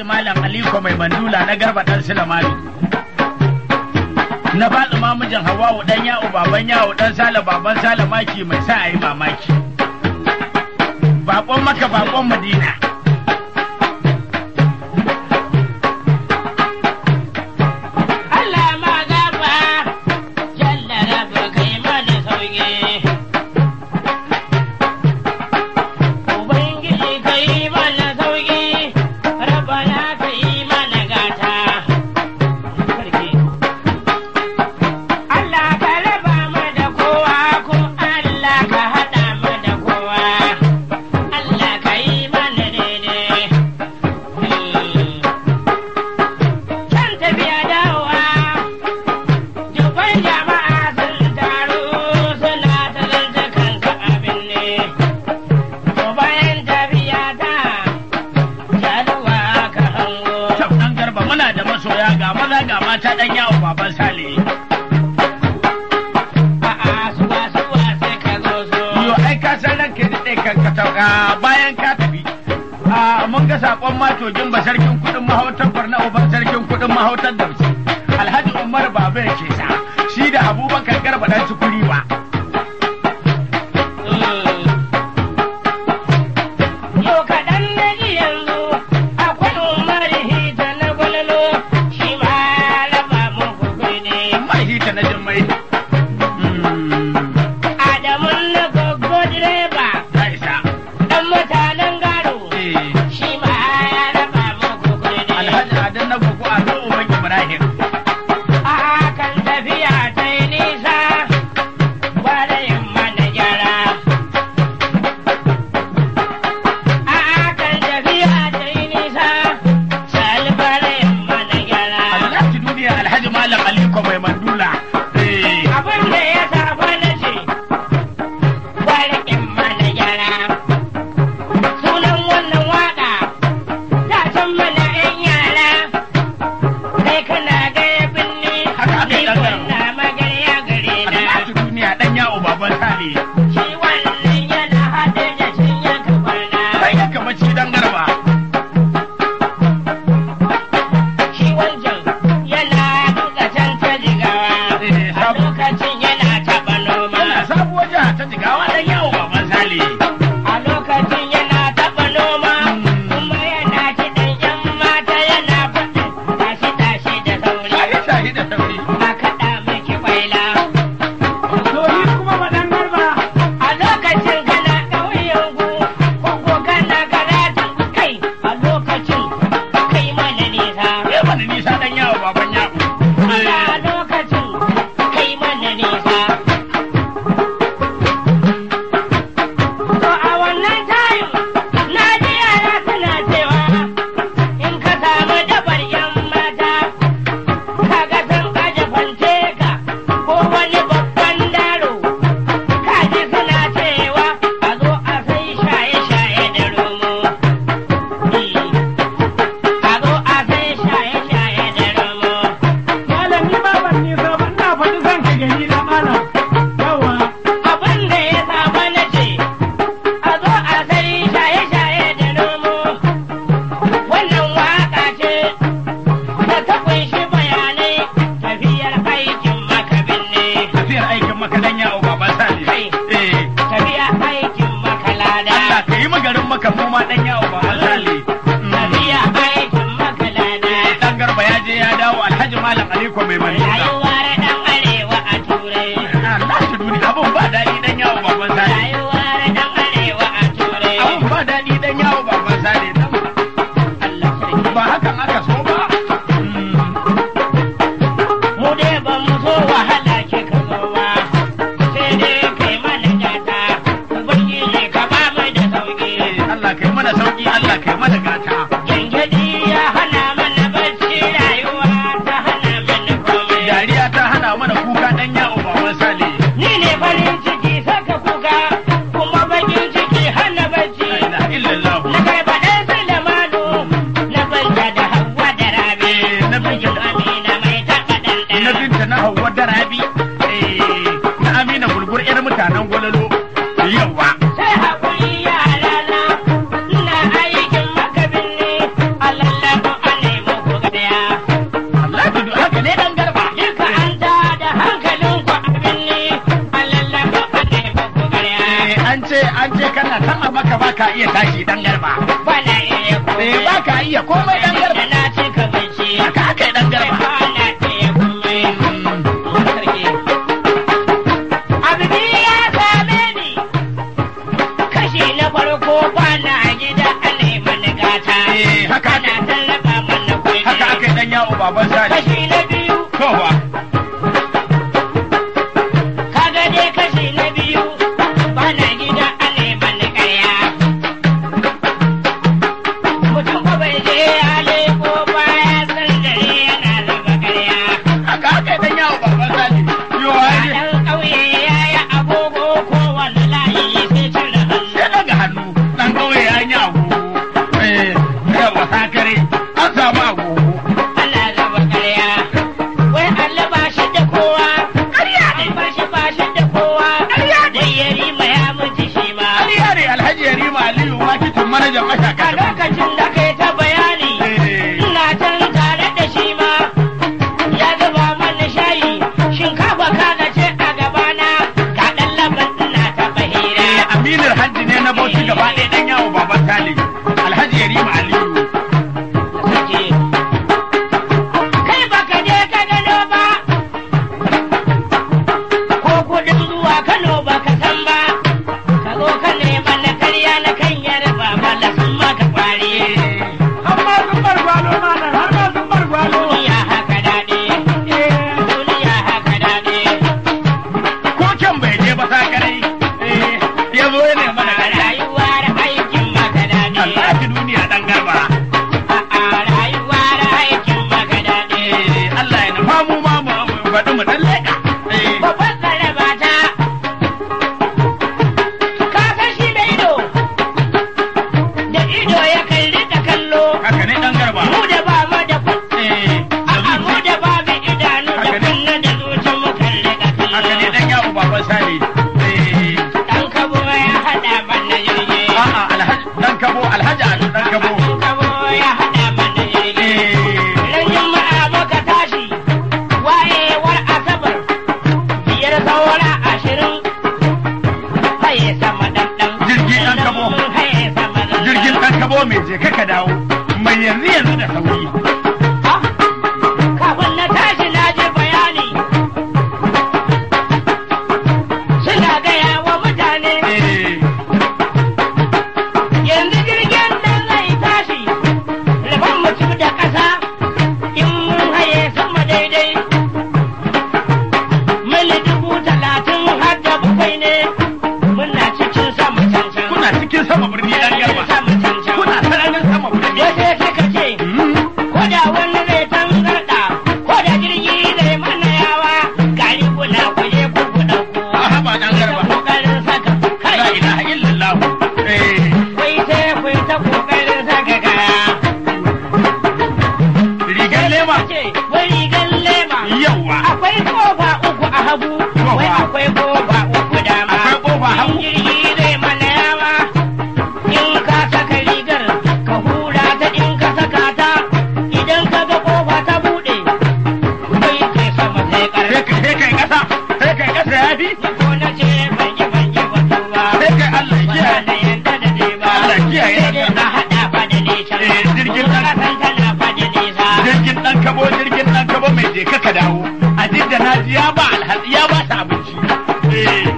alhaji malam aliko mai mandula na garba dan silamani na faɗi mamijin hawawu dan yawo baban yawo dan sale baban sale maki mai sa a yi mamaki bakon maka bakon madina Allah ma gaba jalla rabu kai mana sauki Ubangiji kai mana sauki Rabbana kai mana gata Sarki Allah ka raba mu da kowa ko Allah ka hada mu da kowa Allah ka yi mana daidai Can tafiya dawowa Dubban jama'a sun taru suna ta zanta kansa abin ne. To bayan tafiya ta jaduwa ka hango. Kyau dan garba muna da masoya ga maza ga mata dan yawo baban sale A'a suwa suwa sai ka zo so. yo ai ka san ranka da dai kan ka tauka bayan ka tafi a mun ga sakon matogin ba sarkin kudin mahautar barna uban sarkin kudin mahautar dausi alhaji umar baba yake sa shi da abubakar garba dan sukuri ba Yau kaɗan na ji yanzu akwai Umar Hita na gwalolo shi ma raba muku kuɗi. mai hita na jimmai Adamun na goggo direba ta isa ɗan mutanen gado. eh shi ma ya raba muku kuɗi. alhaji adan na gugu a zo uban ibrahim A kan tafiya ta yi nisa, gwada yamma da gyara. A kan tafiya ta yi nisa, salbar yamma da gyara. alhaji duniya alhaji malam aliko mai mandula eh Abin da ya saba na ce, gwada yamma da gyara. Sunan wannan waƙa, ta san mana ‘yan yara, kai kana gaya binni, Haka aka yi ni ɗan kwanna magarya gare na. alhaji duniya dan yawo baban sale Shi wannan yana haɗe da cinya kafarna. kai ka mace dan garba Shi wancan yana duka can ta jigawa. Eh, A sabu- lokacin yana taɓa noma. Yana sabuwar jiha ta jigawa dan yawo baban sale A lokacin yana taɓa noma. Kuma yana kiɗan ƴan mata yana faɗin tashi tashi da sauri. shahi shahi da sauri A kaɗa miki kwaila. Soyi kuma madan garba A lokacin kana ƙauyen ku, ko kana karatun kai. A lokacin kai mana nisa. ya mana nisa dan yawo baban yawo a lokacin kai mana nisa. To a wannan tayin na ji yara suna cewa in ka samu dabar yan mata kaga sun aje fanteka ko wani babban daro kaji suna cewa a zo a sai shaye-shaye da romo. A zo a sai shaye-shaye da romo. Malami ba ban nisa ba ina faɗi zan ka gani na malam. Yawa. abin da ya saba na ce, a zo a sai shaye-shaye da nomo. Wannan waka ce da ta kunshi bayanai tafiyar aikin makabin ne. tafiyar aikin maka dan yawo baban sale Kai. eh Tafiyar aikin makalada. Allah ka yi magarin maka mu ma dan yawo baban sale Tafiyar aikin makalada. dan garba ya je ya dawo alhaji malam aliko mai mandula Rayuwar ɗan arewa a turai. Allah shi duni abun ba daɗi dan yawo baban sale Rayuwar ɗan arewa a turai. abun ba daɗi dan yawo baban sale Allah sarki. ba hakan aka so ba mu dai ba mu so wahala ke ka zo ba sai dai kai mana gata ubangiji ka ba mu da sauki Allah kai mana sauki Allah kai mana gata gangadi ya hana mana bacci rayuwa ta hana mana komai dariya ta hana mana kuka dan yawo baban sale ni ne farin ciki saka kuka kuma bakin ciki hana bacci la ilaha illallah na kai baɗan Sulemanu na banta da Hauwa da Rabi Eh, na binta da- Amina mai taɓa na ɗanɗana binta na Hauwa da Rabi eh, na Amina Bulbul yar mutanen Gwalalo yawa sai haƙuri yara na ina aikin makabin an ce kana sama maka ba ka iya tashi dan garba. bana iya komai. Eh ba ka iya komai dan garba. Da na ci ka bacci. Haka aka yi dan garba. Bana iya komai. Sarki. Abu biyu ya same ni. Kashi na farko bana gida ana yi mani gata. Eh, haka aka- Ana tallafa mana kuɗi. Haka aka yi dan yawo baban sani. Kashi na biyu. Kowa. Kaga dai kashi na biyu. Bana gida ana yi mani ƙarya. Mutum ko bai je ya leko baya san dare yana raba ƙarya. Haka aka yi dan yawo baban sani. Yo ai ne. Ɗan ƙauye ya yi agogo kowane layi sai cire hannu. Ya daga hannu dan kauye ya yi agogo. Eh, yawa sakare an samu agogo. Ana raba ƙarya. Wai Allah ba shi da kowa. Ƙarya ne. Ba shi ba shi da kowa. Ƙarya ne. Wai ya rima ya mutu shi ma. Ƙarya ne Alhaji Yarima Aliyu makitin manajan A mashaka. lokacin da kai ta bayani. Eh, Ina can tare da shi ma. Ya zuba mana shayi. Shinkafa kaga ce a gabana. Ga ɗan laban ina ta bahira. eh, Aminar Hajji ne na Bauchi gaba ɗaya dan yawo baban Sale. Alhaji Yarima Aliyu. Sake. Kai baka je ka gano ba, ko kudin zuwa Kano baka san ba, ka zo ka nema na karya na kan yarba mala sun maka kwari. Amma sun bar gwalo malam, har ma sun bar gwalo. Duniya haka daɗi, duniya haka daɗi. Ko can bai je ba sakarai. Eh, ya zo ya nema da ƙarya. Rayuwa da aikin maka daɗi, Allah ki duniya dan garba. a rayuwa da aikin maka daɗi. Eh, Allah ya nufa mu ma mu mu faɗi mu dan leƙa. Eh, Babban tsaraba ta, ka san shi da ido, da ido ya kalli da kallo, haka ne dan garba. mu da ba mu da kun, Eh, da a mu zuci. da ba mu idanu da Haka ne. kunna da zuci mu kalli da Haka ne kallo. dan yawo baban Sale. Eh, Dan kabo ya haɗa mana jirgi, a'a Alhaji dan kabo Alhaji Ado dan kabo. dan kabo ya haɗa mana jirgi. Eh, Ran juma'a muka tashi, wayewar asabar, biyar saura ashirin, haye sama ɗanɗan. Jirgi ɗan kabo. Mun haye sama ɗanɗan. jirgin dan kabo mai je kaka dawo. Mai yanzu yanzu da sauri. Kafin na tashi na ji bayani, suna gaya wa mutane, Eh, yanzu jirgin nan zai tashi, rabon mutum da ƙasa, in mun haye sama daidai. Mili dubu talatin har da bakwai ne, muna cikin sama cancan. kuna cikin sama birni dan garba. Sama cancan. Kuna sararin sama birni. Wasu suka ce, Hmm, ko da wani zai tangarda ko da jirgi zai mana yawa gari kuna kuje ku ku dauko a haba dan garba. kokarin saka La kai ilaha illallah. Eh, wai sai ku yi ta kokarin saka kaya rigar lema. ce wai rigar lema Yawwa. akwai kofa uku a hagu wai akwai kofa uku dama Akwai kofa hagu. in jirgi zai mana yawa in ka saka rigar ka hura ta in ka saka ta idan ka ga kofa ta bude wai kai sama sai Sai ƙarfi kai sai kai kasa. Sai kai kasa ya fi. ko na ce ban yi ban yi wato ba Sai kai Allah ya ba kiyaye. da yanda da dai ba Allah kiyaye. sai dai ka haɗa fa da nesa Eh, jirgin Kuma ɗan- ka san tana fa da nesa Jirgin dan kabo jirgin dan kabo mai je kaka dawo. A jidda na ji ya ba alhaji ya ba ta abinci. Eh,